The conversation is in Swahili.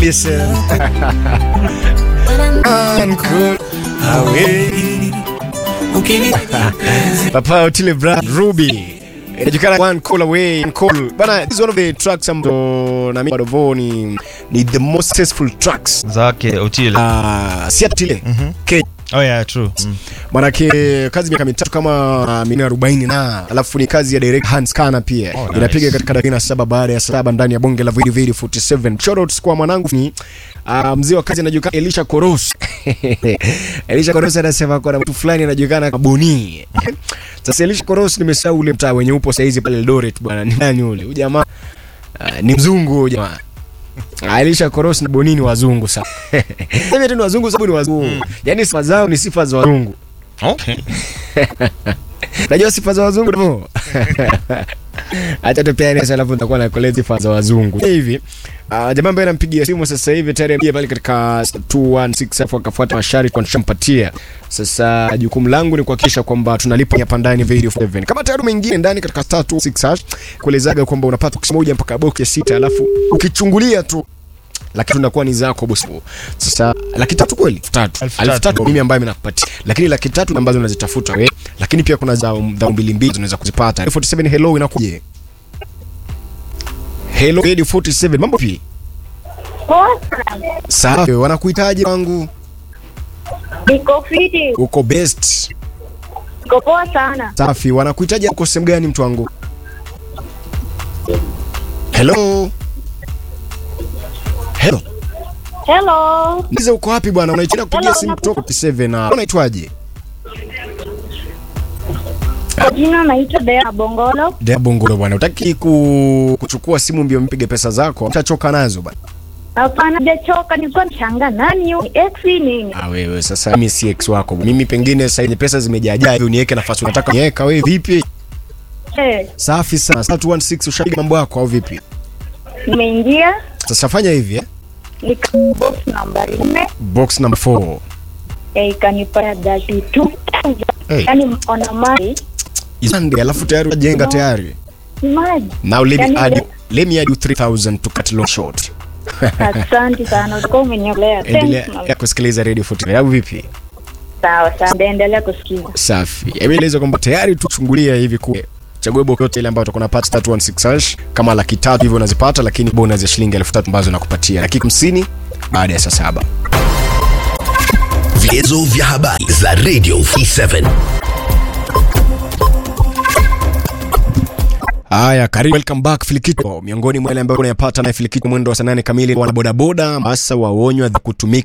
Listen. Uncool away. Papa Otile Brown Ruby inajulikana one call away one call bana this is one of the tracks ambazo na mimi bado ni ni the most successful tracks zake Otile. ah si Otile Kenya Oh yeah, true. Mm. manake kazi miaka mitatu kama uh, minne arobaini na alafu ni kazi ya direct Hans Kana pia Oh, nice. inapiga katika dakika saba baada ya saba ndani ya bonge la Video Video 47 shoutouts kwa mwanangu ni uh, mzee wa kazi anajulikana Elisha Koros Elisha Koros anasema kuna mtu fulani anajulikana kama Boni sasa Elisha Koros nimesahau ule mtaa wenye upo saizi pale Eldoret bwana ni nani ule huyu jamaa uh, ni mzungu huyu jamaa Ah, Elisha Koros na Bonini wazungu sana. Hivi tu ni wazungu sababu ni wazungu. Yaani sifa zao ni sifa za wazungu. Okay. Unajua sifa za wazungu ndio. Acha tupeane sasa alafu nitakuwa na kolezi sifa za wazungu. Hivi uh, jamaa ambaye anampigia simu sasa hivi tayari ameingia pale katika 216 alafu akafuata masharti kwa nishampatia. Sasa jukumu langu ni kuhakikisha kwamba tunalipa hapa ndani video 7. Kama tayari umeingia ndani katika 326 hash kuelezaga kwamba unapata box moja mpaka box ya sita alafu ukichungulia tu laki tunakuwa ni zako bosi. Sasa laki tatu kweli? Elfu tatu. Elfu Elfu tatu. tatu mimi ambaye nakupatia. Lakini laki tatu ambazo unazitafuta wewe. Lakini pia kuna za za mbili mbili unaweza kuzipata. 47 hello inakuja. Hello Radio 47 mambo pi? Sawa, wanakuhitaji wangu. Niko fiti, Uko best. niko poa sana. Safi, wanakuhitaji uko sehemu gani mtu wangu? Hello. Hello. Hello, Niza uko wapi bwana? Unaitia kupigia Hello, simu nakuta- kutoka 7 na unaitwaje? kwa jina naitwa Dea Bongolo. Dea Bongolo bwana, utaki ku, kuchukua simu mbio mpige pesa zako, utachoka nazo bwana. Hapana, sijachoka, nilikuwa nishanga nani huyu? Ni ex nini? Ah, wewe sasa, mimi si ex wako. Mimi pengine sasa yenye pesa zimejaajaa hivi uniweke nafasi unataka niweka wewe vipi? Eh, Safi sana. Sasa 216 ushapiga mambo yako au vipi? nimeingia Sasa fanya hivi eh. nika box nambari nne Box number 4. eh, ikanipa thirty two Hey. yani ona mali Isande alafu tayari unajenga tayari. maji. Now let me Yani add le- let me add you 3000 to cut long short. Asante sana, ulikuwa umeniolea. Endelea Thanks, ya mama. kusikiliza Radio 40 au vipi? Sawa sawa, ndaendelea kusikiza. Safi. Hebu eleza kwamba tayari tuchungulia hivi kule. Chagua box yote ile ambayo utakuwa unapata 316 hash kama laki tatu hivyo unazipata, lakini bonus ya shilingi 3000 ambazo nakupatia dakika 50 baada ya saa saba. Viezo vya habari za Radio 47. Haya, karibu welcome back Filikito. Miongoni mwa wale ambao unayapata na Filikito mwendo wa saa nane kamili, wana bodaboda hasa waonywa kutumika